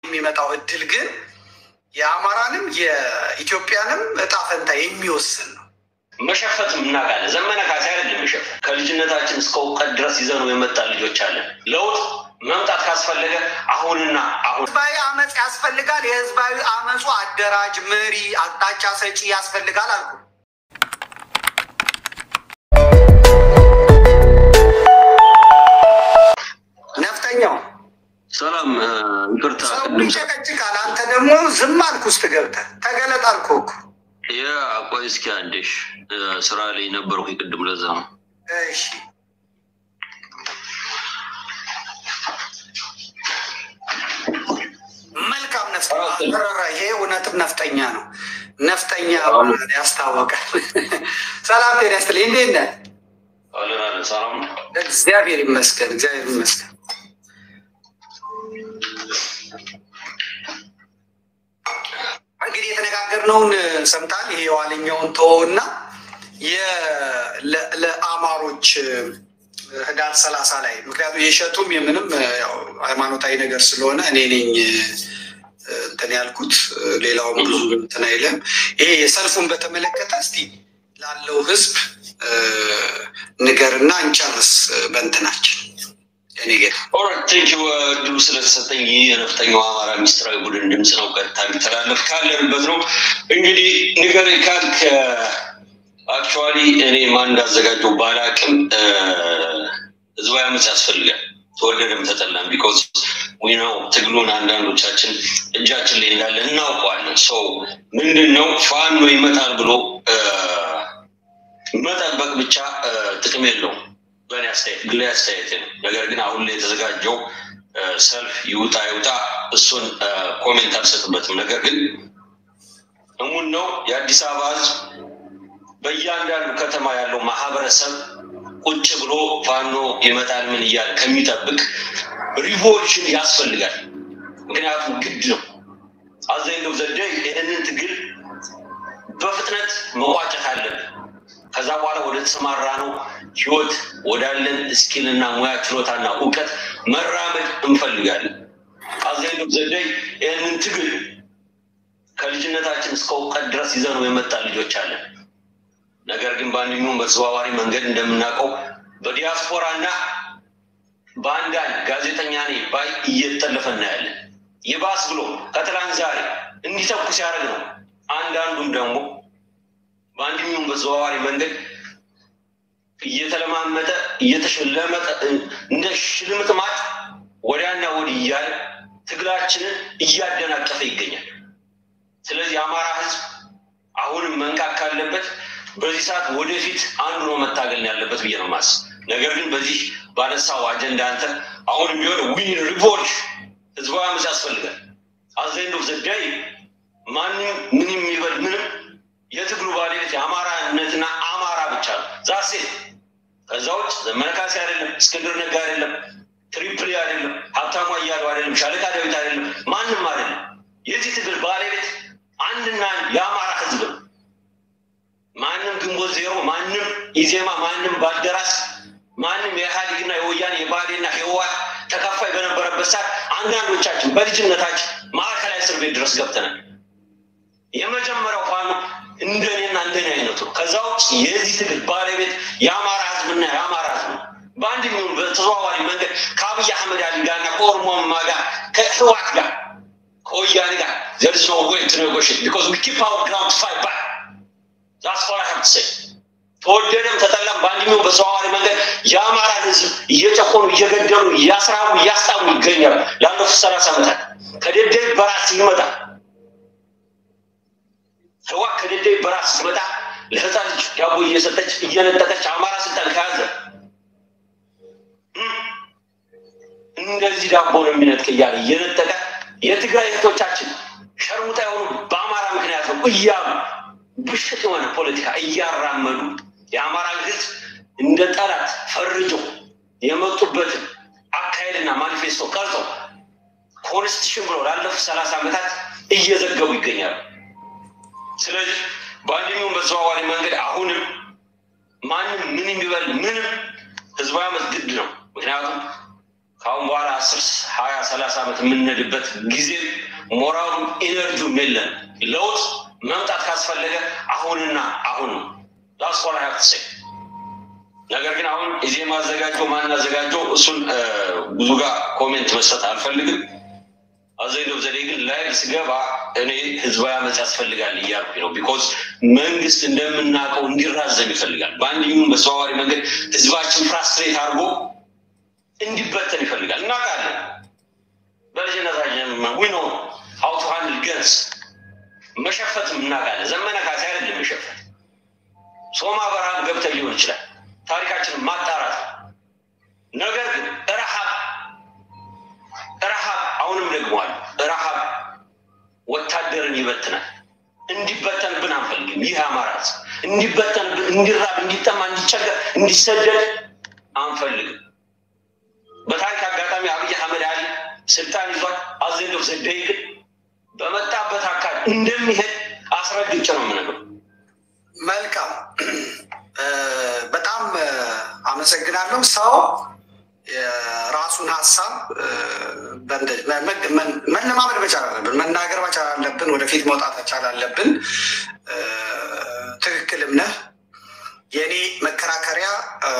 የሚመጣው እድል ግን የአማራንም የኢትዮጵያንም እጣ ፈንታ የሚወስን ነው። መሸፈት እናውቃለን። ዘመነ ካሴ አይደለም መሸፈት። ከልጅነታችን እስከ እውቀት ድረስ ይዘነው የመጣ ልጆች አለን። ለውጥ መምጣት ካስፈለገ አሁንና አሁን ህዝባዊ አመፅ ያስፈልጋል። የህዝባዊ አመፁ አደራጅ፣ መሪ፣ አቅጣጫ ሰጪ ያስፈልጋል አልኩ። ነፍጠኛው ሰላም ይቅርታ፣ ሰው ቅድም ይጨቀጭቃል። አንተ ደግሞ ዝም አልክ ውስጥ ገብተህ ተገለጥ አልኩህ እኮ። ያ ቆይ እስኪ አንዴሽ ስራ ላይ ነበርኩ ቅድም፣ ለዛ ነው። እሺ መልካም ነፍጠኛ አረራ። ይሄ እውነትም ነፍጠኛ ነው። ነፍጠኛ ያስታወቃል። ሰላም ጤና ይስጥልኝ። እንዴት ነህ? አለን አለን፣ ሰላም ነው። እግዚአብሔር ይመስገን፣ እግዚአብሔር ይመስገን። እንግዲህ የተነጋገርነውን ሰምታል። ይሄ የዋለኛውን ተወውና የ- ለአማሮች ህዳር ሰላሳ ላይ ምክንያቱም የሸጡም የምንም ያው ሃይማኖታዊ ነገር ስለሆነ እኔ ነኝ እንትን ያልኩት ሌላውም ብዙ እንትን አይለም። ይሄ የሰልፉን በተመለከተ እስቲ ላለው ህዝብ ንገርና እንጨርስ በእንትናችን እኔ ጌታ ኦራይት ቴንክ ዩ እድሉ ስለተሰጠኝ። ይህ የነፍጠኛው አማራ ሚስጥራዊ ቡድን ድምፅ ነው። ቀጥታ የሚተላለፍ ካለንበት ነው። እንግዲህ ንገረኝ ካልክ አክቹዋሊ እኔ ማን እንዳዘጋጀው ባላቅም ህዝባዊ አመፅ ያስፈልጋል፣ ተወደደም ተጠላም። ቢኮዝ ዊ ነው ትግሉን አንዳንዶቻችን እጃችን ላይ እንዳለ እናውቀዋለን። ሰው ምንድን ነው ፋኖ ይመጣል ብሎ መጠበቅ ብቻ ጥቅም የለውም። በእኔ አስተያየት ግሌ አስተያየት ነው። ነገር ግን አሁን ላይ የተዘጋጀው ሰልፍ ይውጣ ይውጣ እሱን ኮሜንት አልሰጥበትም። ነገር ግን እሙን ነው የአዲስ አበባ ህዝብ በእያንዳንዱ ከተማ ያለው ማህበረሰብ ቁጭ ብሎ ፋኖ ይመጣል ምን እያለ ከሚጠብቅ ሪቮሉሽን ያስፈልጋል። ምክንያቱም ግድ ነው። አዘኝው ዘደ ይህንን ትግል በፍጥነት መቋጨት አለብን። ከዛ በኋላ ወደ ተሰማራ ነው ህይወት ወዳለን ስኪልና ሙያ ችሎታና እውቀት መራመድ እንፈልጋለን። አዘኝው ዘደይ ይህንን ትግል ከልጅነታችን እስከ እውቀት ድረስ ይዘነው የመጣ ልጆች አለን። ነገር ግን በአንደኛውም በተዘዋዋሪ መንገድ እንደምናውቀው በዲያስፖራ እና በአንዳንድ ጋዜጠኛ ነኝ ባይ እየተጠለፈ እናያለን። ይባስ ብሎ ከትላንት ዛሬ እንዲተኩ ሲያደርግ ነው። አንዳንዱም ደግሞ በአንደኛውም በተዘዋዋሪ መንገድ እየተለማመጠ እየተሸለመጠ እንደ ሽልምጥማጥ ወዲያና ወዲህ እያለ ትግላችንን እያደናቀፈ ይገኛል። ስለዚህ የአማራ ህዝብ አሁንም መንቃት ካለበት በዚህ ሰዓት ወደፊት አንዱ ነው መታገል ያለበት ብዬ ነው ማስብ። ነገር ግን በዚህ ባነሳው አጀንዳ አንተ አሁንም ቢሆን ዊን ሪቮሉሽን ህዝባዊ አመፅ ያስፈልጋል። አዘንዶ ዘዳይ ማንም ምንም ይበል ምንም የትግሉ ባለቤት የአማራነትና አማራ ብቻ ነው። ዛሴ ከዛ ውጭ ዘመነ ካሴ አይደለም፣ እስክንድር ነጋ አይደለም፣ ትሪፕሊ አይደለም፣ ሀብታሙ አያሌው አይደለም፣ ሻለቃ ዳዊት አይደለም፣ ማንም አይደለም። የዚህ ትግል ባለቤት አንድና አንድ የአማራ ህዝብ ነው። ማንም ግንቦት ዜሮ፣ ማንም ኢዜማ፣ ማንም ባልደራስ፣ ማንም የኢህአዴግና የወያኔ የባህዴና ህወሓት ተከፋይ በነበረበት ሰዓት አንዳንዶቻችን በልጅነታችን ማዕከላዊ እስር ቤት ድረስ ገብተናል። የመጀመሪያው ፋኖ እንደኔና እንደኔ አይነቱ ነው። ከዛ ውጭ የዚህ ትግል ባለቤት የአማራ ህዝብና የአማራ ህዝብ ነው። በአንድ ሚሆን በተዘዋዋሪ መንገድ ከአብይ አህመድ አሊ ጋርና ከኦሮሞማ ጋር ከህወሓት ጋር ከወያኔ ጋር ዘርዝ ነው ወይ ቱ ኔጎሽት ቢኮዝ ዊ ኪፕ አወር ግራውንድ ፋይት ባክ ዛትስ ዋት አይ ሃቭ ቱ ሴይ። ተወደደም ተጠላም በአንደኛው በተዘዋዋሪ መንገድ የአማራን ህዝብ እየጨቆኑ እየገደሉ እያስራቡ እያስጣሙ ይገኛሉ። ላለፉት ሰላሳ ዓመታት ከደደብ በራስ ይመጣል ህወሓት ከደደብ በራስ ስትመጣ ለህፃን ልጅ ዳቦ እየሰጠች እየነጠቀች አማራ ስልጣን ከያዘ እንደዚህ ዳቦ ነው የሚነጥቅ እያለ እየነጠቀ የትግራይ እህቶቻችን ሸርሙጣ የሆኑ በአማራ ምክንያት ነው እያሉ ብሽት የሆነ ፖለቲካ እያራመዱ የአማራ ህዝብ እንደ ጠላት ፈርጀው የመጡበትን አካሄድና ማኒፌስቶ ቀርጸው ኮንስቲቱሽን ብለው ላለፉት ሰላሳ ዓመታት እየዘገቡ ይገኛሉ። ስለዚህ በአንደኛውም በተዘዋዋሪ መንገድ አሁንም ማንም ምን የሚበል ምንም ህዝባዊ አመፅ ግድ ነው። ምክንያቱም ከአሁን በኋላ አስር ሀያ ሰላሳ ዓመት የምንሄድበት ጊዜ ሞራሉም ኢነርጂውም የለን። ለውጥ መምጣት ካስፈለገ አሁንና አሁን ነው። ላስኮላ ያክትሴ ነገር ግን አሁን ኢዜ ማዘጋጀው ማን አዘጋጀው እሱን ብዙ ጋር ኮሜንት መስጠት አልፈልግም። አዘይዶ ዘዴ ግን ላይ ስገባ እኔ ህዝባዊ አመፅ ያስፈልጋል እያልኩ ነው። ቢኮዝ መንግስት እንደምናውቀው እንዲራዘም ይፈልጋል። በአንድ ይሁን በተዘዋዋሪ መንገድ ህዝባችን ፍራስትሬት አድርጎ እንዲበተን ይፈልጋል። እናውቃለን። በልጅነታችን ዊ ነው ሀው ቱ ሃንድል ገንስ መሸፈትም እናውቃለን። ዘመነ ካሴ አይደለም መሸፈት ሶማ በረሃብ ገብተን ሊሆን ይችላል። ታሪካችንን ማጣራት ነገር ግን ረሃብ ረሃብ አሁንም ደግሟል። ረሃብ ወታደርን ይበትናል። እንዲበተንብን አንፈልግም። ይህ አማራ እንዲበተንብን፣ እንዲራብ፣ እንዲጠማ፣ እንዲቸገር፣ እንዲሰደድ አንፈልግም። በታሪክ አጋጣሚ አብይ አህመድ አሊ ስልጣን ይዟል። አዘንዶፍ ዘደይ ግን በመጣበት አካል እንደሚሄድ አስረግጬ ነው የምነግረው። መልካም በጣም አመሰግናለሁ። ሰው የራሱን ሀሳብ መለማመድ መቻል አለብን፣ መናገር መቻል አለብን፣ ወደፊት መውጣት መቻል አለብን። ትክክልም ነህ። የእኔ መከራከሪያ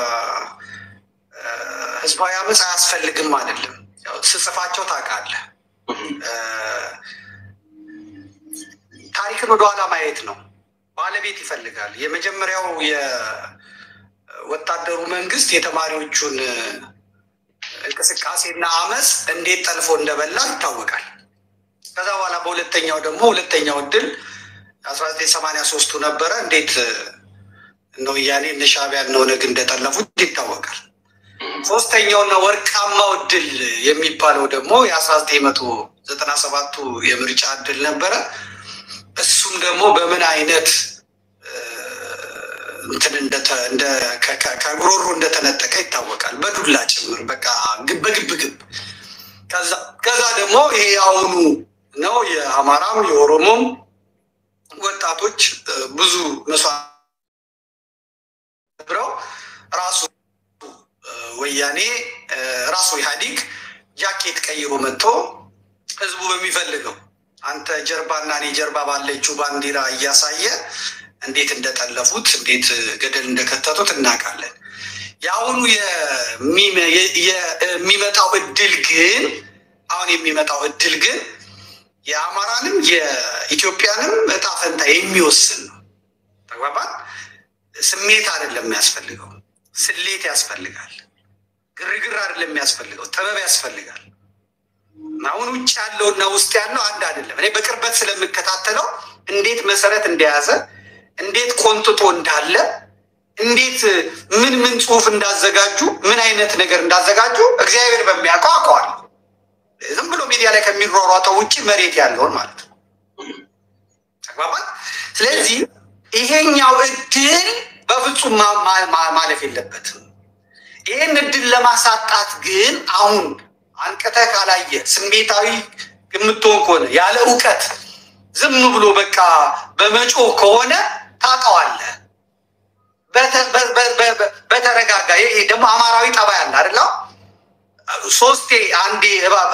ህዝባዊ አመፅ አያስፈልግም አይደለም። ስጽፋቸው ታውቃለህ፣ ታሪክን ወደኋላ ማየት ነው። ባለቤት ይፈልጋል። የመጀመሪያው የወታደሩ መንግስት የተማሪዎቹን እንቅስቃሴና አመፅ እንዴት ጠልፎ እንደበላ ይታወቃል። ከዛ በኋላ በሁለተኛው ደግሞ ሁለተኛው እድል አስራ ዘጠኝ ሰማንያ ሶስቱ ነበረ። እንዴት እነ ወያኔ እነ ሻዕቢያ እነ ኦነግ እንደጠለፉት ይታወቃል። ሶስተኛውና ወርቃማው እድል የሚባለው ደግሞ የአስራ ዘጠኝ መቶ ዘጠና ሰባቱ የምርጫ እድል ነበረ። እሱም ደግሞ በምን አይነት እንትን ከጉሮሮ እንደተነጠቀ ይታወቃል። በዱላ ጭምር በቃ በግብ ግብ። ከዛ ደግሞ ይሄ አሁኑ ነው የአማራም የኦሮሞም ወጣቶች ብዙ መስዋዕት ብረው ራሱ ወያኔ ራሱ ኢህአዲግ ጃኬት ቀይሮ መጥቶ ህዝቡ በሚፈልገው አንተ ጀርባና እኔ ጀርባ ባለችው ባንዲራ እያሳየ እንዴት እንደጠለፉት እንዴት ገደል እንደከተቱት እናውቃለን። የአሁኑ የሚመጣው እድል ግን አሁን የሚመጣው እድል ግን የአማራንም የኢትዮጵያንም እጣ ፈንታ የሚወስን ነው። ተግባባን። ስሜት አይደለም የሚያስፈልገው፣ ስሌት ያስፈልጋል። ግርግር አይደለም የሚያስፈልገው፣ ጥበብ ያስፈልጋል። አሁን ውጭ ያለው እና ውስጥ ያለው አንድ አይደለም። እኔ በቅርበት ስለምከታተለው እንዴት መሰረት እንደያዘ እንዴት ቆንጥጦ እንዳለ እንዴት ምን ምን ጽሁፍ እንዳዘጋጁ ምን አይነት ነገር እንዳዘጋጁ እግዚአብሔር በሚያውቀው አውቀዋለሁ። ዝም ብሎ ሚዲያ ላይ ከሚሯሯጠው ውጭ መሬት ያለውን ማለት ነው። ተግባባን። ስለዚህ ይሄኛው እድል በፍጹም ማለፍ የለበትም። ይህን እድል ለማሳጣት ግን አሁን አንቅተህ ካላየ ስሜታዊ የምትሆን ከሆነ ያለ እውቀት ዝም ብሎ በቃ በመጮህ ከሆነ ታውቀዋለህ። በተረጋጋ ይሄ ደግሞ አማራዊ ጠባይ አለ አይደለ? ሶስቴ አንዴ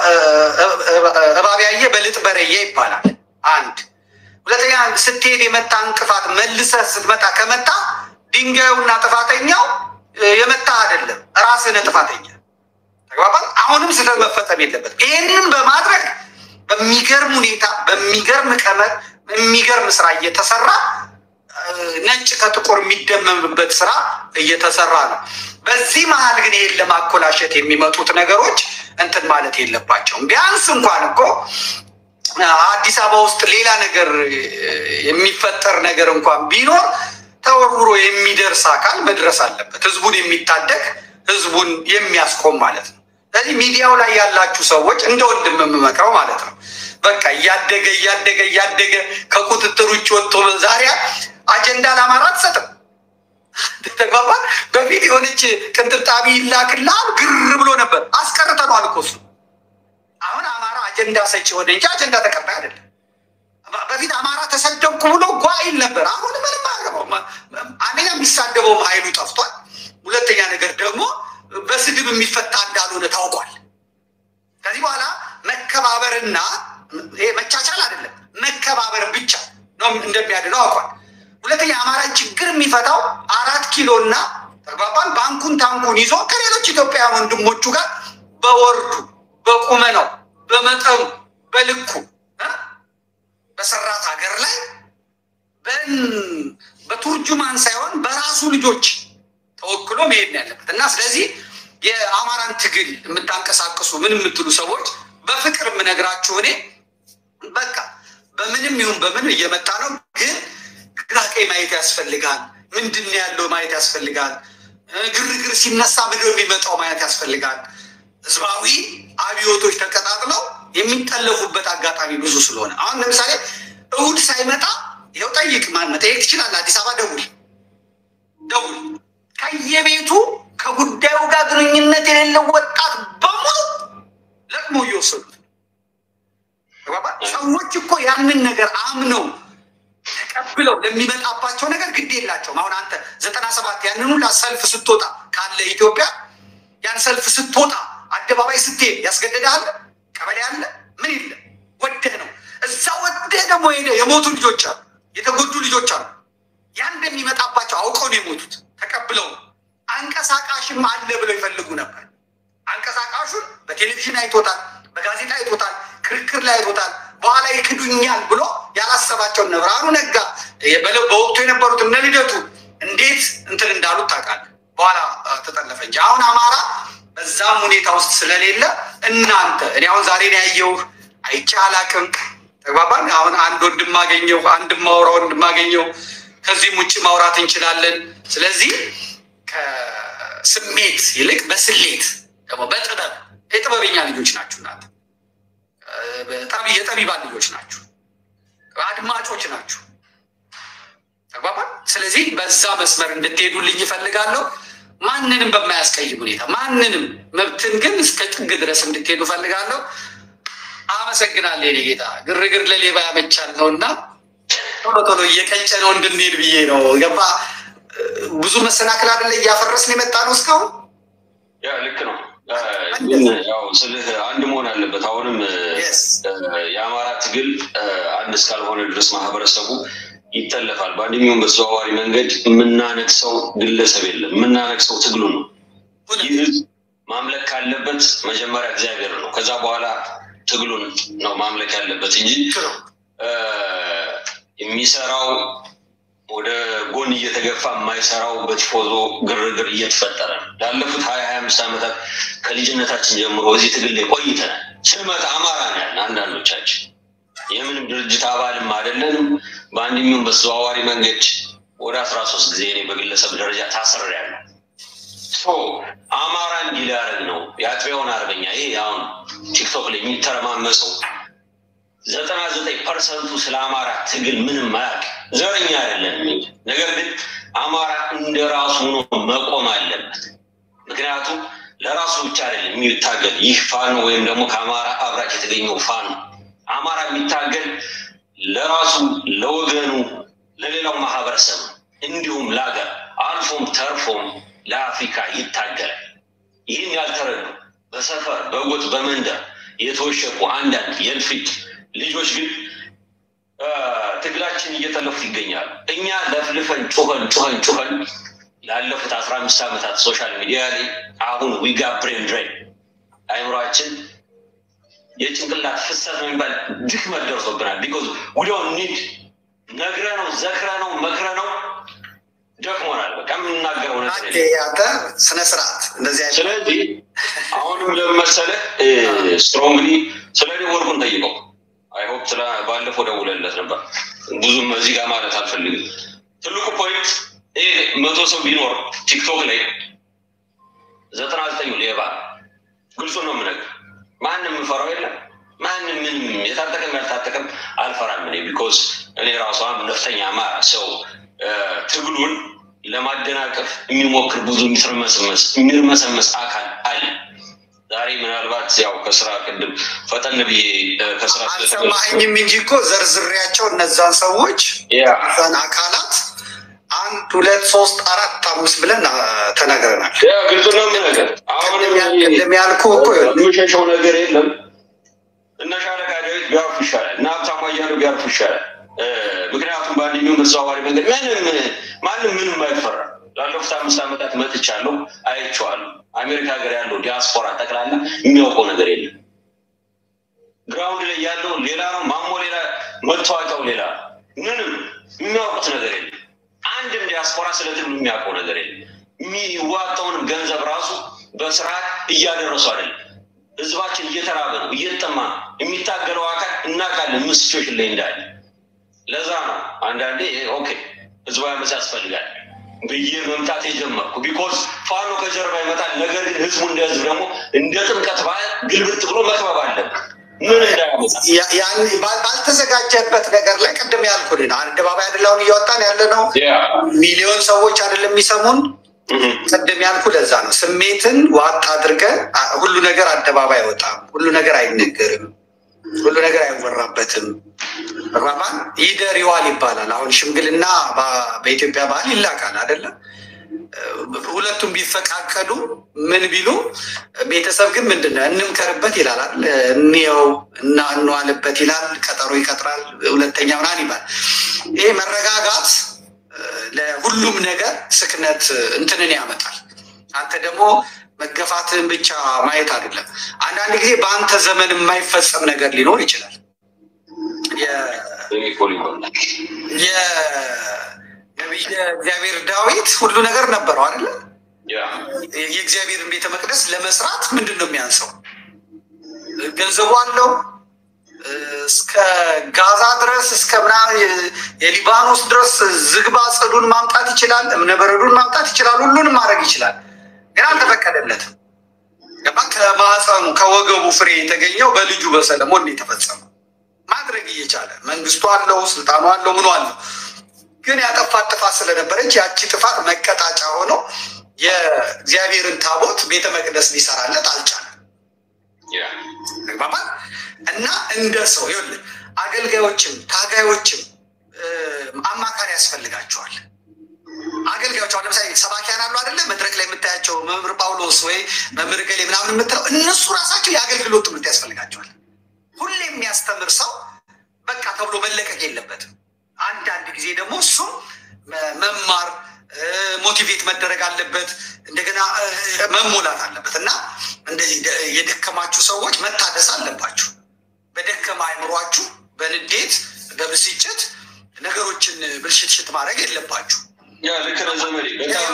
እባብ ያየ በልጥ በረየ ይባላል። አንድ ሁለተኛ፣ ስትሄድ የመታ እንቅፋት መልሰህ ስትመጣ ከመታ ድንጋዩና ጥፋተኛው የመታ አይደለም ራስህን ጥፋተኛ ተግባባል። አሁንም ስህተት መፈጸም የለበት። ይህንን በማድረግ በሚገርም ሁኔታ በሚገርም ቀመር የሚገርም ስራ እየተሰራ ነጭ ከጥቁር የሚደመምበት ስራ እየተሰራ ነው። በዚህ መሀል ግን ይህን ለማኮላሸት የሚመጡት ነገሮች እንትን ማለት የለባቸውም። ቢያንስ እንኳን እኮ አዲስ አበባ ውስጥ ሌላ ነገር የሚፈጠር ነገር እንኳን ቢኖር ተወርውሮ የሚደርስ አካል መድረስ አለበት። ህዝቡን የሚታደግ ህዝቡን የሚያስቆም ማለት ነው። ስለዚህ ሚዲያው ላይ ያላችሁ ሰዎች እንደ ወንድም የምመክረው ማለት ነው። በቃ እያደገ እያደገ እያደገ ከቁጥጥር ውጭ ወጥቶ ዛሬ አጀንዳ ለአማራ አትሰጥም። ተግባባ። በፊት የሆነች ቅንጥብጣቢ ይላክልሃል ግር ብሎ ነበር። አስቀርተነዋል እኮ እሱ። አሁን አማራ አጀንዳ ሰጪ ሆነ እንጂ አጀንዳ ተቀባይ አይደለም። በፊት አማራ ተሰደብኩ ብሎ ጓይል ነበር። አሁን ምንም አያገባው። አንደኛ የሚሳደበውም ኃይሉ ጠፍቷል። ሁለተኛ ነገር ደግሞ በስድብ የሚፈታ እንዳልሆነ ታውቋል። ከዚህ በኋላ መከባበርና ይሄ መቻቻል አይደለም መከባበር ብቻ ነው እንደሚያድነው አውቋል። ሁለተኛ የአማራ ችግር የሚፈታው አራት ኪሎ እና ተግባባን ባንኩን ታንኩን ይዞ ከሌሎች ኢትዮጵያውያን ወንድሞቹ ጋር በወርዱ በቁመናው በመጠኑ በልኩ እ በሰራት ሀገር ላይ በቱርጁማን ሳይሆን በራሱ ልጆች ተወክሎ መሄድ ነው ያለበት እና ስለዚህ የአማራን ትግል የምታንቀሳቅሱ ምን የምትሉ ሰዎች በፍቅር የምነግራችሁ እኔ በቃ በምንም ይሁን በምን እየመጣ ነው፣ ግን ግራ ቀኝ ማየት ያስፈልጋል። ምንድን ነው ያለው ማየት ያስፈልጋል። ግርግር ሲነሳ ምድር የሚመጣው ማየት ያስፈልጋል። ህዝባዊ አብዮቶች ተቀጣጥለው የሚጠለፉበት አጋጣሚ ብዙ ስለሆነ አሁን ለምሳሌ እሁድ ሳይመጣ ይኸው ጠይቅ፣ ማን መጠየቅ ትችላለህ። አዲስ አበባ ደውል ደውል። ከየቤቱ ከጉዳዩ ጋር ግንኙነት የሌለው ወጣት በሙሉ ለቅሞ እየወሰዱት ሰዎች እኮ ያንን ነገር አምነው ተቀብለው ለሚመጣባቸው ነገር ግድ የላቸውም። አሁን አንተ ዘጠና ሰባት ያንን ሁላ ሰልፍ ስትወጣ ካለ ኢትዮጵያ ያን ሰልፍ ስትወጣ አደባባይ ስትሄድ ያስገደዳል ቀበሌ አለ ምን የለ ወደህ ነው እዛ ወደህ ደግሞ ሄደ የሞቱ ልጆች አሉ፣ የተጎዱ ልጆች አሉ። ያን እንደሚመጣባቸው አውቀው ነው የሞቱት። ተቀብለው አንቀሳቃሽም አለ ብለው ይፈልጉ ነበር። አንቀሳቃሹን በቴሌቪዥን አይቶታል፣ በጋዜጣ አይቶታል፣ ክርክር ላይ አይቶታል። በኋላ ይክዱኛል ብሎ ያላሰባቸውን ነው ብርሃኑ ነጋ በወቅቱ የነበሩት እነ ልደቱ እንዴት እንትን እንዳሉት ታውቃለህ። በኋላ ተጠለፈ እንጂ አሁን አማራ በዛም ሁኔታ ውስጥ ስለሌለ እናንተ እኔ አሁን ዛሬ ነው ያየሁህ፣ አይቼ አላቅም። ተግባባን። አሁን አንድ ወንድም አገኘሁ፣ አንድ ማውራ ወንድም አገኘሁ። ከዚህም ውጭ ማውራት እንችላለን። ስለዚህ ከስሜት ይልቅ በስሌት ደግሞ በጥበብ የጥበበኛ ልጆች ናችሁ እናንተ የጠቢባን ልጆች ናችሁ፣ አድማጮች ናችሁ። ተግባባን። ስለዚህ በዛ መስመር እንድትሄዱልኝ ይፈልጋለሁ። ማንንም በማያስቀይም ሁኔታ ማንንም መብትን ግን እስከ ጥግ ድረስ እንድትሄዱ ፈልጋለሁ። አመሰግናለሁ የኔ ጌታ። ግርግር ለሌባ ያመቻል ነው እና ቶሎ ቶሎ እየቀጨ ነው እንድንሄድ ብዬ ነው። ገባ ብዙ መሰናክል አይደለ እያፈረስን የመጣ ነው እስካሁን። ያ ልክ ነው። ግን ያው ስልህ አንድ መሆን አለበት። አሁንም የአማራ ትግል አንድ እስካልሆነ ድረስ ማህበረሰቡ ይጠለፋል። በአንድ የሚሆን በተዘዋዋሪ መንገድ የምናነግሰው ግለሰብ የለም፣ የምናነግሰው ትግሉ ነው። ይህ ህዝብ ማምለክ ካለበት መጀመሪያ እግዚአብሔር ነው። ከዛ በኋላ ትግሉን ነው ማምለክ ያለበት እንጂ የሚሰራው ወደ ጎን እየተገፋ የማይሰራው በቲፎዞ ግርግር እየተፈጠረ ነው። ላለፉት ሀያ ሀያ አምስት ዓመታት ከልጅነታችን ጀምሮ እዚህ ትግል ላይ ቆይተናል። ስንመጣ አማራ ነው ያለን አንዳንዶቻችን የምንም ድርጅት አባልም አይደለንም። በአንድ የሚሆን በተዘዋዋሪ መንገድ ወደ አስራ ሶስት ጊዜ እኔ በግለሰብ ደረጃ ታስሬያለሁ። አማራ እንዲህ ሊያደርግ ነው የአጥቢያውን አርበኛ ይሄ አሁን ቲክቶክ ላይ የሚተረማመሰው ዘጠና ዘጠኝ ፐርሰንቱ ስለ አማራ ትግል ምንም አያውቅ ዘረኛ አይደለም። ነገር ግን አማራ እንደ ራሱ ሆኖ መቆም አለበት። ምክንያቱም ለራሱ ብቻ አይደለም የሚታገል ይህ ፋኖ ወይም ደግሞ ከአማራ አብራክ የተገኘው ፋኖ አማራ የሚታገል ለራሱ ለወገኑ፣ ለሌላው ማህበረሰብ እንዲሁም ለሀገር አልፎም ተርፎም ለአፍሪካ ይታገላል። ይህን ያልተረዱ በሰፈር በጎጥ በመንደር የተወሸቁ አንዳንድ የእልፊት ልጆች ግን ትግላችን እየጠለፉት ይገኛሉ። እኛ ለፍልፈን ጩኸን ጩኸን ጩኸን ላለፉት አስራ አምስት ዓመታት ሶሻል ሚዲያ ላይ አሁን ዊጋ ብሬን ድሬን አይምሯችን የጭንቅላት ፍሰት ነው የሚባል ድክመት ደርሶብናል። ቢኮዝ ውዲያው ኒድ ነግረ ነው ዘክረ ነው መክረ ነው ደክሞናል። በቃ የምናገረው ነገር አንተ ስነ ስርዓት እንደዚህ ስለዚህ አሁንም ለመሰለህ ስትሮንግሊ ስለ እኔ ወርቁን ጠይቀው አይሆፕ ስለ ባለፈው ደውለለት ነበር። ብዙም እዚህ ጋር ማለት አልፈልግም። ትልቁ ፖይንት ይሄ መቶ ሰው ቢኖር ቲክቶክ ላይ ዘጠና ዘጠኙ ሌባ ግልጹ ነው የምነግርህ። ማንም የምፈራው የለም። ማንም ምንም የታጠቀም ያልታጠቀም አልፈራም እኔ ቢኮዝ እኔ ራሷ ነፍጠኛ አማራ ሰው ትግሉን ለማደናቀፍ የሚሞክር ብዙ የሚርመሰመስ የሚርመሰመስ አካል አለ። ዛሬ ምናልባት ያው ከስራ ቅድም ፈጠን ብዬ ከስራ አልሰማኸኝም እንጂ እኮ ዘርዝሬያቸው እነዛን ሰዎች እነዛን አካላት አንድ ሁለት ሶስት አራት አምስት ብለን አ፣ ተናግረናል። ግልጽ ነው የምነግርህ። አሁንም ቅድም ያልኩህ እኮ ይኸውልህ፣ የሚሸሸው ነገር የለም። እነ ሻለቃ ዳዊት ቢያርፉ ይሻላል፣ እነ ሀብታሙ አያሌው ቢያርፉ ይሻላል። እ፣ ምክንያቱም በአንደኛው ተዘዋዋሪ መንገድ ምንም ማንም ምንም አይፈራ። ላለፉት አምስት ዓመታት መጥቻለሁ፣ አይቼዋለሁ። አሜሪካ ሀገር ያለው ዲያስፖራ ጠቅላላ የሚያውቀው ነገር የለም። ግራውንድ ላይ ያለው ሌላ ነው፣ ማሞ ሌላ፣ መታወቂያው ሌላ ነው። ምንም የሚያውቁት ነገር የለም። አንድም ዲያስፖራ ስለ ትግሉ የሚያውቀው ነገር የለም። የሚዋጣውንም ገንዘብ ራሱ በስርዓት እያደረሱ አይደለም። ህዝባችን እየተራበ ነው፣ እየተጠማ ነው። የሚታገለው አካል እናውቃለን ምን ሲቹዌሽን ላይ እንዳለ። ለዛ ነው አንዳንዴ ኦኬ ህዝባዊ አመፅ ያስፈልጋል ብዬ መምጣት የጀመርኩ ቢኮዝ ፋኖ ከጀርባ ይመጣል። ነገር ግን ህዝቡ እንደ ህዝብ ደግሞ እንደ ጥምቀት በዓል ግልብጥ ብሎ መክበብ አለብን። ምን እንዳያመጣ ያ- ያን ባል- ባልተዘጋጀበት ነገር ላይ ቅድም ያልኩህ ነው። አደባባይ አይደለውን እያወጣን ያለ ነው። ያ ሚሊዮን ሰዎች አይደለም የሚሰሙን። እህ፣ ቅድም ያልኩ ለዛ ነው። ስሜትን ዋጥ አድርገ አ- ሁሉ ነገር አደባባይ አይወጣም። ሁሉ ነገር አይነገርም። ሁሉ ነገር አይወራበትም። ተግባባን? ይደር ይዋል ይባላል። አሁን ሽምግልና በ- በኢትዮጵያ ባህል ይላካል አይደለም? ሁለቱም ቢፈቃቀዱ ምን ቢሉ ቤተሰብ ግን ምንድን ነው እንምከርበት ይላል አይደል? እንየው እና እንዋልበት ይላል። ቀጠሮ ይቀጥራል። ሁለተኛ ምናምን ይባል። ይሄ መረጋጋት እ፣ ለሁሉም ነገር ስክነት እንትንን ያመጣል። አንተ ደግሞ መገፋትን ብቻ ማየት አይደለም። አንዳንድ ጊዜ በአንተ ዘመን የማይፈጸም ነገር ሊኖር ይችላል። የ- እኔ እኮ ሊሆን የነቢየ እግዚአብሔር ዳዊት ሁሉ ነገር ነበረው አይደለ? ያ የእግዚአብሔርን ቤተ መቅደስ ለመስራት ምንድን ነው የሚያንሰው? ገንዘቡ አለው። እስከ ጋዛ ድረስ እስከ ምናምን የሊባኖስ ድረስ ዝግባ ጽዱን ማምጣት ይችላል። እብነበረዱን ማምጣት ይችላል። ሁሉንም ማድረግ ይችላል። ግን አልተፈቀደለትም። ገባ? ከማህፀኑ ከወገቡ ፍሬ የተገኘው በልጁ በሰለሞን ነው የተፈጸመው። ማድረግ እየቻለ መንግስቱ አለው፣ ስልጣኑ አለው፣ ምኑ አለው። ግን ያጠፋት ጥፋት ስለነበረች ያቺ ጥፋት መቀጣጫ ሆኖ የእግዚአብሔርን ታቦት ቤተ መቅደስ ሊሰራለት አልቻለም። ያ ተግባባን እና እንደ ሰው ይኸውልህ አገልጋዮችም ታጋዮችም እ፣ አማካሪ ያስፈልጋቸዋል። አገልጋዮች አሁን ለምሳሌ ሰባኪያን አሉ አይደለ? መድረክ ላይ የምታያቸው መምህር ጳውሎስ ወይ መምህር ገሌ ምናምን የምትለው እነሱ ራሳቸው የአገልግሎት ትምህርት ያስፈልጋቸዋል። ሁሌ የሚያስተምር ሰው በቃ ተብሎ መለቀቅ የለበትም። አንዳንድ ጊዜ ደግሞ እሱም መ- መማር እ፣ ሞቲቬት መደረግ አለበት። እንደገና እ፣ መሞላት አለበት እና እንደዚህ ደ- የደከማችሁ ሰዎች መታደስ አለባችሁ። በደከማ አይምሯችሁ በንዴት በብስጭት ነገሮችን ብልሽትሽት ማድረግ የለባችሁ። ያ ልክ ነህ ዘመዴ፣ በጣም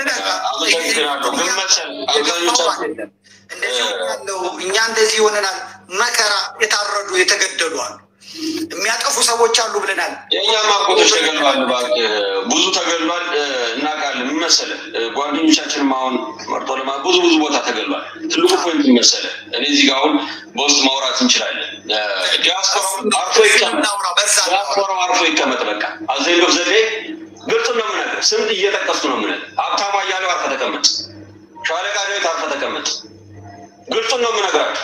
አመሰግናለሁ። ግን መሰል አብዛኞቻችን እንደዚህ ያለው እኛ እንደዚህ ይሆነናል። መከራ የታረዱ የተገደሉ አሉ፣ የሚያጠፉ ሰዎች አሉ ብለናል። የእኛም አጎቶች ተገድሏል፣ እባክህ ብዙ ተገድሏል። እ፣ እናውቃለን። ምን መሰለህ እ፣ ጓደኞቻችንም አሁን መርጦ ለማ ብዙ ብዙ ቦታ ተገድሏል። ትልቁ ፖይንት ምን መሰለህ፣ እኔ እዚህ ጋር አሁን በውስጥ ማውራት እንችላለን። እ፣ ዲያስፖራው አርፎ ይቀመጥ፣ እናውራ፣ በዛ እናውራ። ዲያስፖራው አርፎ ይቀመጥ። በቃ አዘኝ ዶፍ ዘዴ ግልጽ ነው የምነግርህ፣ ስንት እየጠቀስኩ ነው የምነግርህ። ሀብታሙ አያሌው አርፈህ ተቀመጥ፣ ሻለቃ ዳዊት አርፈህ ተቀመጥ። ግልጹን ነው የምነግራችሁ።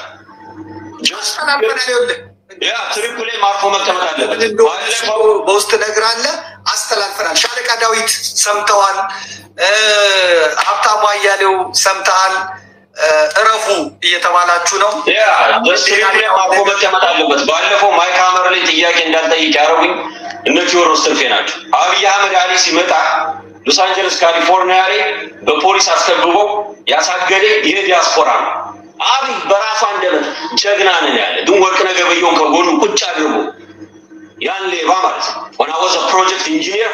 ጀስት ተናበናል። ይኸውልህ ያ ትሪፕሌ ማርፎ መቀመጥ አለበት። ባለፈው በውስጥ ነግራለህ፣ አስተላልፈናል። ሻለቃ ዳዊት ሰምተዋል። እ፣ ሀብታሙ አያሌው ሰምተሃል። እ፣ እረፉ እየተባላችሁ ነው። ያ በትሪፕሌ ማርፎ መቀመጥ አለበት። ባለፈው ማይክ ሀመር ላይ ጥያቄ እንዳልጠይቅ ያደረጉኝ እነ ቴዎድሮስ ትርፌ ናቸው። አብይ አህመድ አሊ ሲመጣ ሎስ አንጀለስ ካሊፎርኒያ ላይ በፖሊስ አስከብበው ያሳገደ ይህ ዲያስፖራ ነው። አብይ በራሱ አንደበት ጀግና ነን ያለ ግን ወርቅነህ ገበየሁን ከጎኑ ቁጭ አድርጎ ያን ሌባ ማለት ነው ወና ወዘ ፕሮጀክት ኢንጂኒየር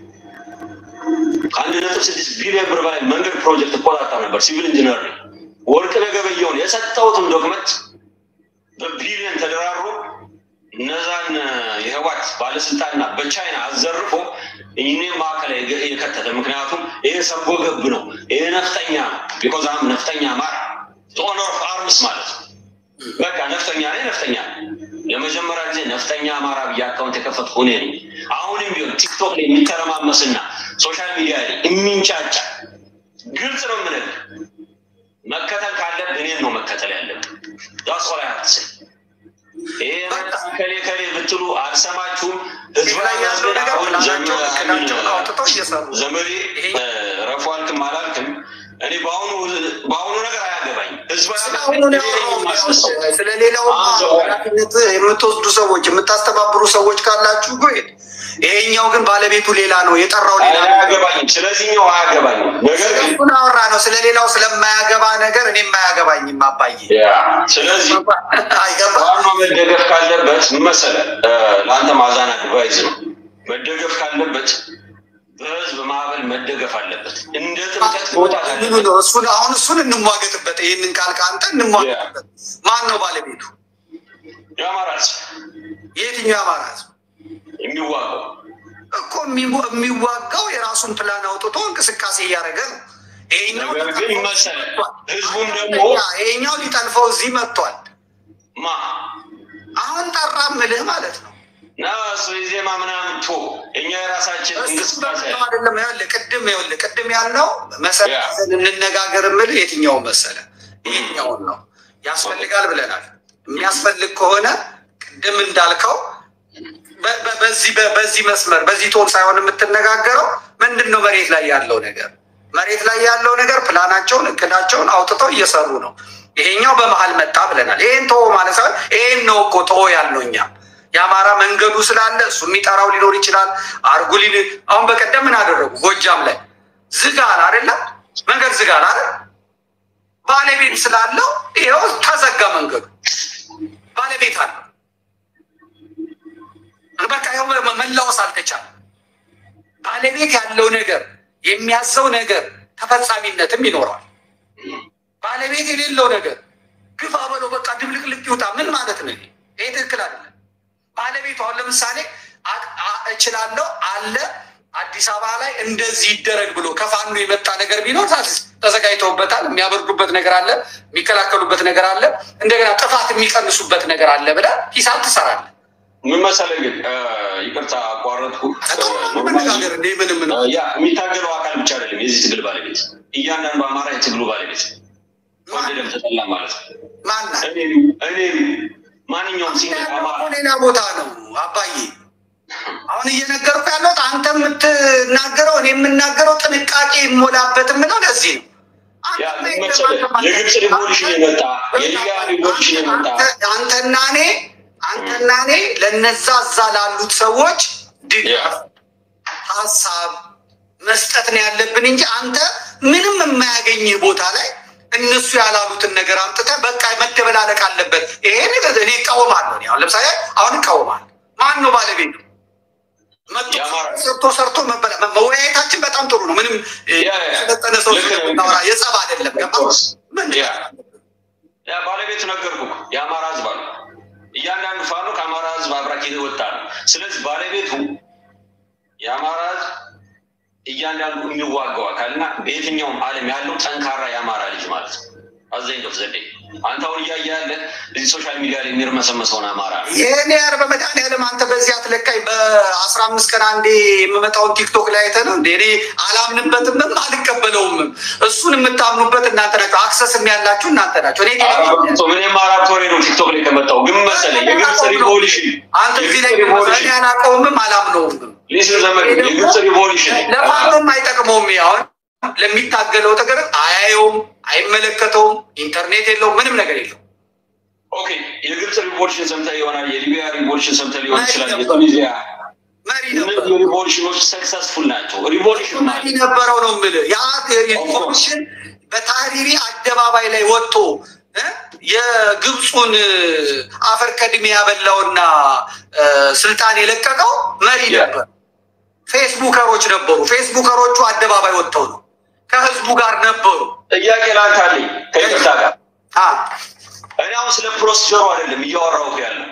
ከአንድ ነጥብ ስድስት ቢሊዮን ብር በላይ መንገድ ፕሮጀክት እቆጣጠር ነበር። ሲቪል ኢንጂነር ነኝ። ወርቅነህ ገበየሁን የሰጠሁትን ዶክመንት በቢሊዮን ተደራድሮ እነዛን የህዋት ባለስልጣንና በቻይና አዘርፎ እኔም ማዕከል የከተተ ምክንያቱም ይሄ ሰርጎ ገብ ነው፣ ይሄ ነፍጠኛ ነው። ቢኮዝ አም ነፍጠኛ ማር ኦነር ኦፍ አርምስ ማለት ነው። በቃ ነፍጠኛ ነኝ፣ ነፍጠኛ ነኝ። ለመጀመሪያ ጊዜ ነፍጠኛ አማራ ብዬ አካውንት የከፈትኩ እኔ ነኝ። አሁንም ቢሆን ቲክቶክ ላይ የሚተረማመስና ሶሻል ሚዲያ ላይ የሚንጫጫ ግልጽ ነው የምነግርህ። መከተል ካለብህ እኔን ነው መከተል ያለብህ። ዳስ ኦል አይ ሃቭ ቱ ሴይ ይሄ ከሌ ከሌ ብትሉ አልሰማችሁም። ህዝብ ላይ ያለው ነገር ፕላናቸው እቅዳቸውን አውጥተው እየሰሩ ዘመዴ ረፉ አልክም አላልክም እኔ በአሁኑ በአሁኑ ነገር አያገባኝ። ስለሌላው ኃላፊነት የምትወስዱ ሰዎች የምታስተባብሩ ሰዎች ካላችሁ ጎሄድ ይሄኛው ግን ባለቤቱ ሌላ ነው፣ የጠራው ሌላ ነው። አያገባኝም። ስለዚህኛው አያገባኝም። ነገር ግን እሱን አወራ ነው። ስለሌላው ስለማያገባ ነገር እኔም አያገባኝም አባዬ። ስለዚህ አይገባ ዋና መደገፍ ካለበት ምን መሰለህ፣ ለአንተ ማዛን አድቫይዝ ነው። መደገፍ ካለበት በህዝብ ማዕበል መደገፍ አለበት። እንደ ጥምቀት መውጣት ምኑ አለበት። ነው እሱን አሁን እሱን እንሟገትበት። ይህንን ቃል ከአንተ እንሟገትበት። ማን ነው ባለቤቱ? የአማራ ህዝብ የየትኛው የአማራ ህዝብ የሚዋጋው እኮ የሚዋ- የሚዋጋው የራሱን ፕላን አውጥቶ እንቅስቃሴ እያደረገ ነው። ይሄኛው ነገር ግን ሊጠልፈው መሰለህ፣ መጥቷል። ህዝቡም ደግሞ ይሄኛው ሊጠልፈው እዚህ መጥቷል። ማ አሁን ጠራ ምልህ ማለት ነው። ና እሱ የዜማ ምናምን ቶ እኛ የራሳችን እሱም እንቅስቃሴ በምለው አይደለም። ይኸውልህ ቅድም ይኸውልህ ቅድም ያልነው መሰረት ያ። ይዘን እንነጋገር ምልህ የትኛውን መሰለ ይሄኛውን ነው ያስፈልጋል ብለናል። የሚያስፈልግ ከሆነ ቅድም እንዳልከው በ- በ- በዚህ በ- በዚህ መስመር በዚህ ቶን ሳይሆን የምትነጋገረው ምንድን ነው መሬት ላይ ያለው ነገር መሬት ላይ ያለው ነገር ፕላናቸውን እቅዳቸውን አውጥተው እየሰሩ ነው። ይሄኛው በመሀል መጣ ብለናል። ይሄን ተወ ማለት ሳይሆን ይሄን ነው እኮ ተወ ያልነው እኛ የአማራ መንገዱ ስላለ እሱ የሚጠራው ሊኖር ይችላል። አርጉ ሊል አሁን በቀደም ምን አደረጉ? ጎጃም ላይ ዝጋል አይደለም መንገድ ዝጋል አይደል? ባለቤት ስላለው ይኸው ተዘጋ መንገዱ። ባለቤት አለው። በቃ ይኸው መ- መላወስ አልተቻለም። ባለቤት ያለው ነገር የሚያዘው ነገር ተፈጻሚነትም ይኖረዋል። ባለቤት የሌለው ነገር ግፋ በለው በቃ ድብልቅልቅ ይውጣ ምን ማለት ነው? ይሄ ይሄ ትክክል አይደለም። ባለቤቱ አሁን ለምሳሌ አ- አ- እችላለሁ አለ አዲስ አበባ ላይ እንደዚህ ይደረግ ብሎ ከፋኑ የመጣ ነገር ቢኖር ታዲያ ተዘጋጅተውበታል። የሚያበርዱበት ነገር አለ፣ የሚከላከሉበት ነገር አለ፣ እንደገና ጥፋት የሚቀንሱበት ነገር አለ ብለህ ሂሳብ ትሰራለህ። ምን መሰለህ ግን እ፣ ይቅርታ አቋረጥኩ። መነጋገር እንደ ምንም ነው። ያ የሚታገለው አካል ብቻ አይደለም የዚህ ትግል ባለቤት፣ እያንዳንዱ አማራ የትግሉ ባለቤት ወደደም ተጠላ ማለት ነው። ማናት እኔም እኔም ማንኛውም ሲንግል አማራ ሌላ ቦታ ነው አባዬ። አሁን እየነገርኩ ያለሁት አንተ የምትናገረው እኔ የምናገረው ጥንቃቄ ይሞላበት የምለው ለዚህ ነው። ያ ምን መሰለህ የግብፅ ሪቮሉሽን የመጣ የሊቢያ ሪቮሉሽን የመጣ አንተ- አንተና እኔ አንተና እኔ ለነዛ እዛ ላሉት ሰዎች ድጋፍ ሀሳብ መስጠት ነው ያለብን እንጂ አንተ ምንም የማያገኝህ ቦታ ላይ እነሱ ያላሉትን ነገር አምጥተህ በቃ መደበላለቅ አለበት። ይሄ ነገር እኔ እቃወማለሁ። እኔ አሁን ለምሳሌ አሁን እቃወማለሁ። ማን ነው ባለቤቱ? መጥቶ የአማራ- ሰርቶ ሰርቶ መበላ- መወያየታችን በጣም ጥሩ ነው። ምንም እ, ያ, ያ. የሰለጠነ ሰው ልክ ነው። ስለምናወራ የጸብ አይደለም። ገባህ? course. ምን ያ ያ ባለቤቱ ነገርኩህ እኮ የአማራ ህዝብ አሉ። እያንዳንዱ ፋኖ ከአማራ ህዝብ አብራክ የወጣ ነው። ስለዚህ ባለቤቱ የአማራ ህዝብ እያንዳንዱ የሚዋጋው አካልና በየትኛውም ዓለም ያለው ጠንካራ የአማራ ልጅ ማለት ነው። አዘኝ ዶፍ ዘዴ አንተ አሁን እያየ ያለ እዚህ ሶሻል ሚዲያ ላይ የሚርመሰመሰውን አማራ ነው። ይህን ያር በመድኃኒዓለም አንተ በዚህ አትለካኝ። በአስራ አምስት ቀን አንዴ የምመጣውን ቲክቶክ ላይ አይተህ ነው እንደ እኔ አላምንበትምም አልቀበለውምም። እሱን የምታምኑበት እናንተ ናቸው። አክሰስም ያላችሁ እናንተ ናቸው። እኔ አራቶ ምንም አራት ወሬ ነው ቲክቶክ ላይ ከመጣው ግን መሰለኝ የግብፅ ሪቮሉሽን አንተ እዚህ ላይ የግብፅ እኔ ሪቮሉሽን አላውቀውምም አላምነውምም። ሊስን ዘመን የግብፅ ሪቮሉሽን ለማንም አይጠቅመውም። አሁን ለሚታገለው ነገር አያየውም፣ አይመለከተውም። ኢንተርኔት የለውም፣ ምንም ነገር የለው። ኦኬ የግብፅ ሪቮሉሽን ሰምተህ ይሆናል። የሊቢያ ሪቮሉሽን ሰምተህ ሊሆን ይችላል። መሪ የቱኒዚያ መሪ ነበር እነዚህ ሪቮሉሽኖች ሰክሰስፉል ናቸው። ሪቮሉሽን መሪ ነበረው ነው የምልህ። ያ ሪቮሉሽን በታህሪሪ አደባባይ ላይ ወጥቶ እ የግብፁን አፈር ከድሜ ያበላውና እ፣ ስልጣን የለቀቀው መሪ ያ። ነበር። ፌስቡከሮች ነበሩ። ፌስቡከሮቹ አደባባይ ወጥተው ነው ከህዝቡ ጋር ነበሩ። ጥያቄ ላንተ አለኝ ከይቅርታ ጋር አ፣ እኔ አሁን ስለ ፕሮሲጀሩ አይደለም እያወራሁህ ያለው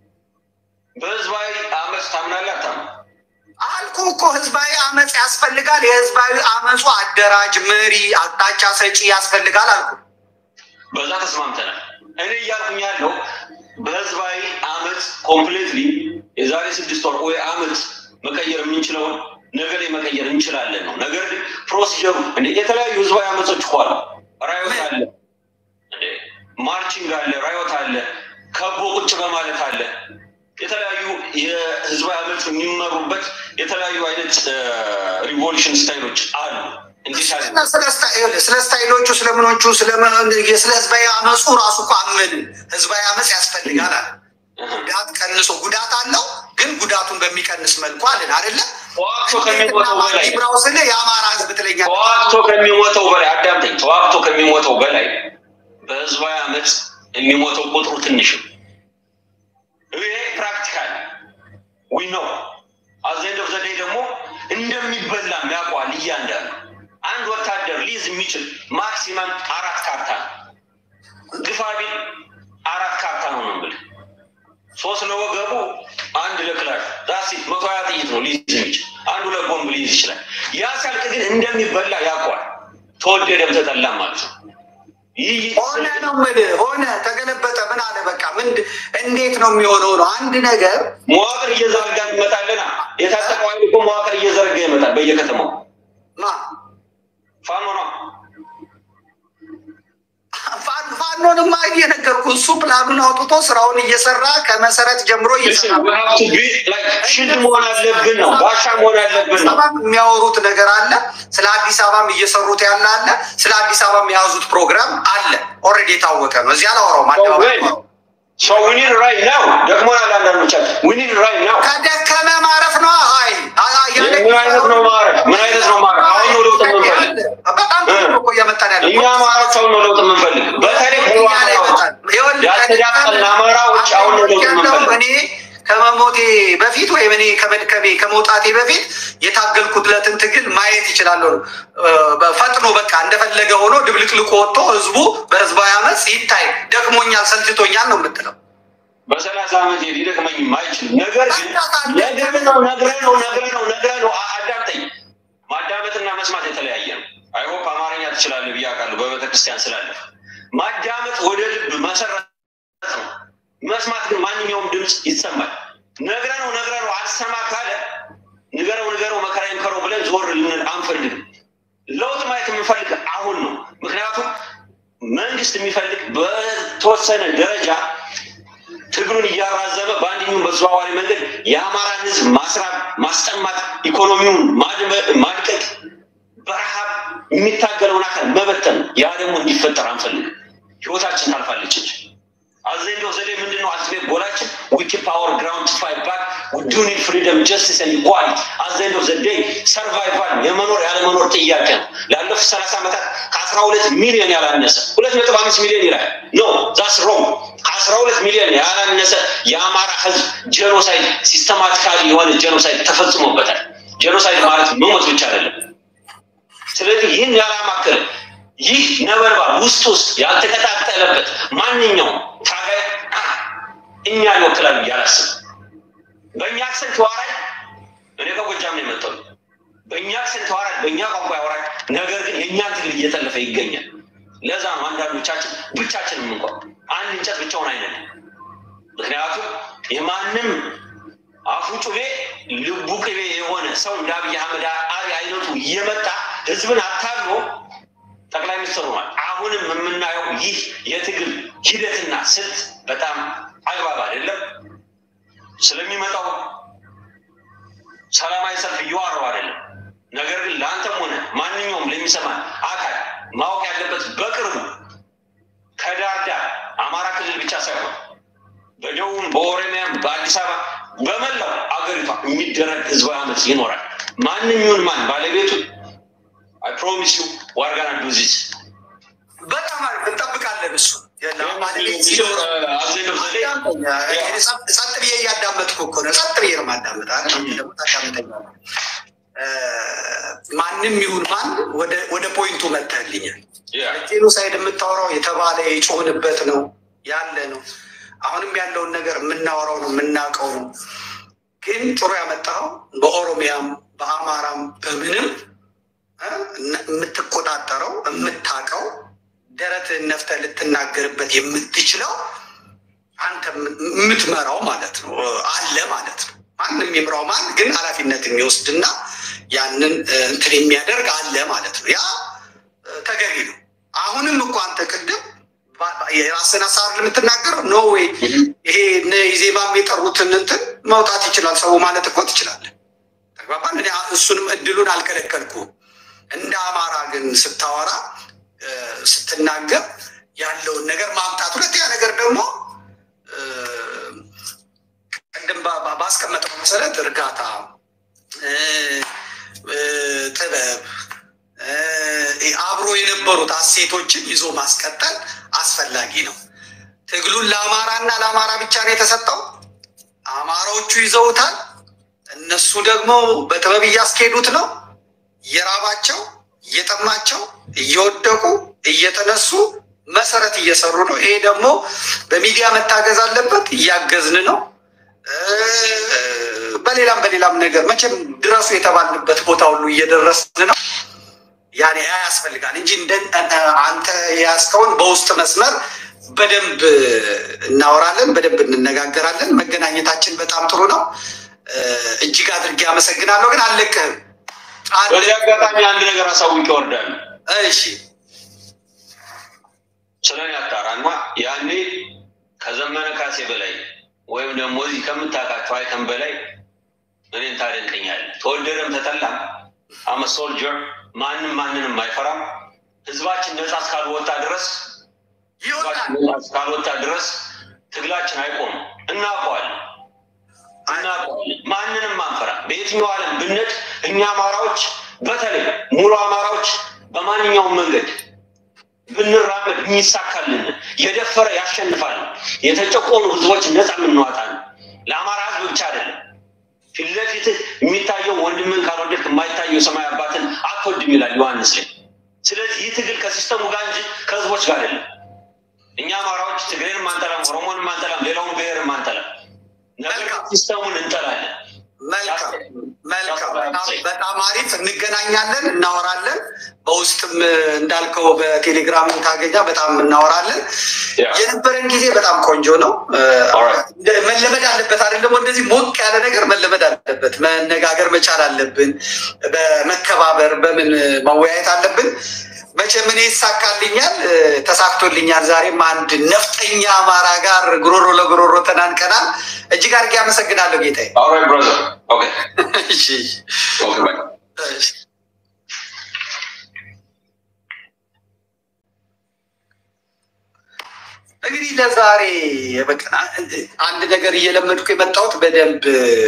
በህዝባዊ አመፅ ታምናለህ አታምንም? አልኩ እኮ ህዝባዊ አመፅ ያስፈልጋል። የህዝባዊ አመፁ አደራጅ፣ መሪ፣ አቅጣጫ ሰጪ ያስፈልጋል አልኩ። በዛ ተስማምተናል። እኔ እያልኩኝ ያለው በህዝባዊ አመፅ ኮምፕሌትሊ የዛሬ ስድስት ወር ወይ አመት መቀየር የምንችለውን ነገ ላይ መቀየር እንችላለን ነው። ነገር ግን ፕሮሲጀሩ እንደ የተለያዩ ህዝባዊ አመፆች እኮ አሉ። ራዮት አለ፣ እንደ ማርቺንግ አለ፣ ራዮት አለ፣ ከቦ ቁጭ በማለት አለ። የተለያዩ የህዝባዊ አመፅ የሚመሩበት የተለያዩ አይነት ሪቮሉሽን ስታይሎች አሉ። እንዴት አለ ስለ ስታይሎቹ ስለምኖቹ ስለ ህዝባዊ አመፁ ራሱ እኮ አመንን ህዝባዊ አመፅ ያስፈልጋል አለ። ጉዳት ቀንሶ ጉዳት አለው ግን ጉዳቱን በሚቀንስ መልኩ አለን አይደለ? ተዋግቶ ከሚሞተው በላይ ብራው ስለ የአማራ ህዝብ ትለኛለህ። ተዋግቶ ከሚሞተው በላይ አዳምጠኝ፣ ተዋግቶ ከሚሞተው በላይ በህዝባዊ አመፅ የሚሞተው ቁጥሩ ትንሽ ነው። ይሄ ፕራክቲካል ዊ ነው። አዘንድ ኦፍ ዘዴ ደግሞ እንደሚበላም ያውቀዋል እያንዳንዱ። አንድ ወታደር ሊይዝ የሚችል ማክሲመም አራት ካርታ ነው። ግፋ ቢል አራት ካርታ ነው ነው የምልህ። ሶስት ለወገቡ፣ አንድ ለክላሽ ዳሲ መቶ ሀያ ጥይት ነው ሊይዝ የሚችል አንዱ ለቦምብ ሊይዝ ይችላል። ያ ሲያልቅ ግን እንደሚበላ ያውቀዋል። ተወደደም ተጠላም ማለት ነው። ይህ ሆነ ነው የምልህ። ሆነ ተገለበጠ፣ ምን አለ በቃ ምን እንዴት ነው የሚሆነው? ነው አንድ ነገር መዋቅር እየዘረጋ ይመጣልና የታጠቀው ኃይል እኮ መዋቅር እየዘረጋ ይመጣል በየከተማው ማ ፋኖ ነው። ፋኖ- ፋኖንማ እየነገርኩ እሱ ፕላኑን አውጥቶ ስራውን እየሰራ ከመሰረት ጀምሮ እየሰራ ሽልድ መሆን አለብን ነው ጋሻ መሆን አለብን አዲስ ነው። አበባም የሚያወሩት ነገር አለ። ስለ አዲስ አበባም እየሰሩት ያለ አለ። ስለ አዲስ አበባም የያዙት ፕሮግራም አለ። ኦልሬዲ የታወቀ ነው። እዚህ አላወራውም። አደባባይ አላወራውም። ሰው ዊኒን ራይ ነው ደግሞናል። አንዳንዶቻችን ዊኒን ራይ ነው። ከደከመ ማረፍ ነው። ሀይ ምን አይነት ነው ማረፍ? ምን አይነት ነው ማረፍ? አሁን ነው ለውጥ የምንፈልግ በጣም ጥሩ ነው እኮ እያመጣን ያለ እኛ አማራዎች አሁን ነው ለውጥ የምንፈልግ። በተለይ ሙሉ አማራዎች ያልተዳቀልን አማራዎች አሁን ነው ለውጥ የምንፈልግ። እኔ ከመሞቴ በፊት ወይም እኔ ከመድከሜ ከመውጣቴ በፊት የታገልኩለትን ትግል ማየት ይችላለሁ። ፈጥኖ በቃ እንደፈለገ ሆኖ ድብልቅልቁ ወጥቶ ህዝቡ በህዝባዊ አመፅ ይታይ። ደክሞኛል፣ ሰልችቶኛል ነው የምትለው። በሰላሳ ዓመት ሊደክመኝ የማይችል ነገር ግን ነግረህ ነው ነግረህ ነው ነግረህ ነው ነግረህ ነው። አ- አዳምጠኝ። ማዳመጥና መስማት የተለያየ ነው። አይሆፕ አማርኛ ትችላለህ ብዬ አውቃለሁ በቤተክርስቲያን ስላለፍ። ማዳመጥ ወደ ልብ መሰረት ነው። መስማት ግን ማንኛውም ድምፅ ይሰማል። ነግረህ ነው ነግረህ ነው አልሰማ ካለ ንገረው ንገረው መከራ ይምከረው ብለን ዞር ልንል አንፈልግም። ለውጥ ማየት የምንፈልግ አሁን ነው። ምክንያቱም መንግስት የሚፈልግ በተወሰነ ደረጃ ትግሉን እያራዘመ በአንደኛውም በተዘዋዋሪ መንገድ የአማራን ህዝብ ማስራብ፣ ማስጠማት፣ ኢኮኖሚውን ማድመ- ማድቀቅ፣ በረሃብ የሚታገለውን አካል መበተን ነው። ያ ደግሞ እንዲፈጠር አንፈልግም። ህይወታችን ታልፋለች እንጂ አዘንዶ ዘዴ ምንድን ነው? አልቲሜት ጎላችን ዊኪ ፓወር ግራውንድ ቱ ፋይት ባክ ዱ ኒድ ፍሪደም ጀስቲስ ኤንድ ኢኳሊቲ አዘንዶ ዘዴ ሰርቫይቫል የመኖር ያለመኖር ጥያቄ ነው። ላለፉት ሰላሳ ዓመታት ከአስራ ሁለት ሚሊዮን ያላነሰ ሁለት ነጥብ አምስት ሚሊዮን ይላል ኖ ዛስ ሮንግ ከአስራ ሁለት ሚሊዮን ያላነሰ የአማራ ህዝብ ጄኖሳይድ ሲስተማቲካሊ የሆነ ጄኖሳይድ ተፈጽሞበታል። ጄኖሳይድ ማለት መሞት ብቻ አይደለም። ስለዚህ ይህን ያላማከለ ይህ ነበልባል ውስጥ ውስጥ ያልተቀጣጠለበት ማንኛውም ታጋይ እኛን ይወክላል ብዬ አላስብም። በእኛ አክሰንት ተዋራጅ እኔ ከጎጃም ነው የመጣው። በእኛ አክሰንት ተዋራጅ፣ በእኛ ቋንቋ ያወራል። ነገር ግን የእኛን ትግል እየጠለፈ ይገኛል። ለዛ ነው አንዳንዶቻችን ብቻችንም እንኳን አንድ እንጨት ብቻውን አይነድም። ምክንያቱም የማንም አፉ ጩቤ ልቡ ቅቤ የሆነ ሰው እንደ አብይ አህመድ አሊ አይነቱ እየመጣ ህዝብን አታሎ ጠቅላይ ሚኒስትር ሆኗል። አሁንም የምናየው ይህ የትግል ሂደትና ስልት በጣም አግባብ አይደለም። ስለሚመጣው ሰላማዊ ሰልፍ እየዋረው አይደለም። ነገር ግን ለአንተም ሆነ ማንኛውም ለሚሰማ አካል ማወቅ ያለበት በቅርቡ ከዳር ዳር አማራ ክልል ብቻ ሳይሆን በደቡብም፣ በኦሮሚያም፣ በአዲስ አበባ በመላው አገሪቷ የሚደረግ ህዝባዊ አመፅ ይኖራል። ማንኛውን ማን ባለቤቱ አይ ፕሮሚስ ዩ ዋርጋና ዱዚስ በጣም አሪፍ እንጠብቃለን። እሱ ጸጥ ብዬ እያዳመጥኩ እኮ ነው። ጸጥ ብዬ ነው የማዳምጥ። ደግሞ ታዳምጠኛለህ። ማንም ይሁን ማን ወደ ፖይንቱ መጥተህልኛል። ጄኖሳይድ የምታወራው የተባለ የጮህንበት ነው ያለ ነው። አሁንም ያለውን ነገር የምናወራው ነው የምናውቀው ነው። ግን ጥሩ ያመጣኸው በኦሮሚያም በአማራም በምንም የምትቆጣጠረው የምታውቀው ደረትህን ነፍተህ ልትናገርበት የምትችለው አንተ የምትመራው ማለት ነው አለ ማለት ነው። ማንም የሚምራው ማን ግን ኃላፊነት የሚወስድና ያንን እንትን የሚያደርግ አለ ማለት ነው። ያ ተገቢ ነው። አሁንም እኮ አንተ ቅድም የራስን ሀሳብ የምትናገረው ኖ ዌይ ይሄ እነ ኢዜማም የጠሩትን እንትን መውጣት ይችላል ሰው ማለት እኮ ትችላለህ። ተግባባን። እኔ እሱንም እድሉን አልከለከልኩም። እንደ አማራ ግን ስታወራ ስትናገር ያለውን ነገር ማምጣት። ሁለተኛ ነገር ደግሞ ቅድም ባስቀመጠው መሰረት እርጋታ፣ ጥበብ፣ አብሮ የነበሩት አሴቶችን ይዞ ማስቀጠል አስፈላጊ ነው። ትግሉን ለአማራና ለአማራ ብቻ ነው የተሰጠው። አማራዎቹ ይዘውታል። እነሱ ደግሞ በጥበብ እያስኬዱት ነው። እየራባቸው እየጠማቸው እየወደቁ እየተነሱ መሰረት እየሰሩ ነው። ይሄ ደግሞ በሚዲያ መታገዝ አለበት። እያገዝን ነው። በሌላም በሌላም ነገር መቼም ድረሱ የተባልንበት ቦታ ሁሉ እየደረስን ነው። ያኔ ያስፈልጋል እንጂ አንተ የያዝከውን በውስጥ መስመር በደንብ እናወራለን፣ በደንብ እንነጋገራለን። መገናኘታችን በጣም ጥሩ ነው። እጅግ አድርጌ አመሰግናለሁ። ግን አልለቅህም። በዚህ አጋጣሚ አንድ ነገር አሳውቅ ይወርዳል። እሺ ስለኔ አጣራና ያኔ ከዘመነ ካሴ በላይ ወይም ደግሞ እዚህ ከምታውቃቸው አይተን በላይ እኔን ታደንቀኛለህ። ተወደደም ተጠላም አመ ሶልጀር ማንም ማንንም አይፈራም። ህዝባችን ነጻ እስካልወጣ ድረስ ህዝባችን ነጻ እስካልወጣ ድረስ ትግላችን አይቆምም። እናውቀዋለን እናውቀዋለን። ማንንም አንፈራ። በየትኛው ዓለም ብንሄድ እኛ አማራዎች በተለይ ሙሉ አማራዎች በማንኛውም መንገድ ብንራመድ የሚሳካልን የደፈረ ያሸንፋል። የተጨቆኑ ህዝቦች ነፃ የምንዋጣ ነው። ለአማራ ህዝብ ብቻ አይደለም። ፊት ለፊትህ የሚታየው ወንድምን ካልወደድክ የማይታየው ሰማይ አባትን አትወድም ይላል ዮሐንስ ላይ። ስለዚህ ይህ ትግል ከሲስተሙ ጋር እንጂ ከህዝቦች ጋር አይደለም። እኛ አማራዎች ትግሬንም አንጠላም፣ ኦሮሞንም አንጠላም፣ ሌላውን ብሔርም አንጠላም። ነገር ሲስተሙን እንጠላለን። መልካም መልካም፣ በጣም አሪፍ። እንገናኛለን፣ እናወራለን። በውስጥም እንዳልከው በቴሌግራም ታገኛ በጣም እናወራለን። የነበረን ጊዜ በጣም ቆንጆ ነው። መለመድ አለበት አይደለም? እንደዚህ ሞቅ ያለ ነገር መለመድ አለበት። መነጋገር መቻል አለብን። በመከባበር በምን መወያየት አለብን። መቼም እኔ ይሳካልኛል፣ ተሳክቶልኛል። ዛሬም አንድ ነፍጠኛ አማራ ጋር ጉሮሮ ለጉሮሮ ተናንቀናል። እጅግ አድርጌ አመሰግናለሁ ጌታዬ። እንግዲህ ለዛሬ በቃ አንድ ነገር እየለመድኩ የመጣሁት በደንብ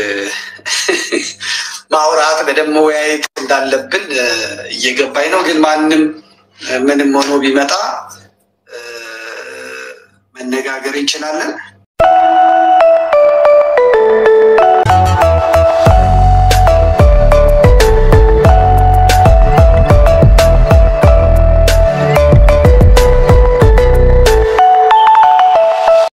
ማውራት በደንብ መወያየት እንዳለብን እየገባኝ ነው። ግን ማንም ምንም ሆኖ ቢመጣ መነጋገር እንችላለን።